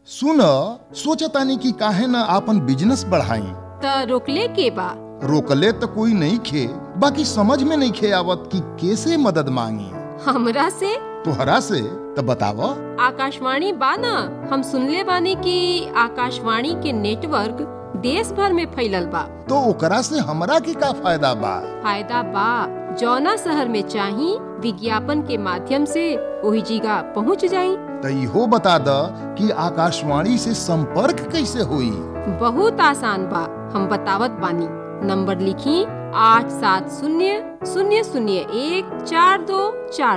सुन सोचतानी कि काहे न आपन बिजनेस बढ़ाई त रोकले के बा रोकले तो कोई नहीं खे बाकी समझ में नहीं खे आवत कि कैसे मदद मांगी हमरा से तोहरा से तो बताव आकाशवाणी बा न हम सुनले बानी कि आकाशवाणी के नेटवर्क देश भर में फैलल बा तो ओकरा से हमरा के का फायदा बा फायदा बा जौना शहर में चाही विज्ञापन के माध्यम से वही जगह पहुंच जाई तो इहो बता द कि आकाशवाणी से संपर्क कैसे हुई बहुत आसान बा हम बतावत बानी नंबर लिखी आठ सात शून्य शून्य शून्य एक चार दो चार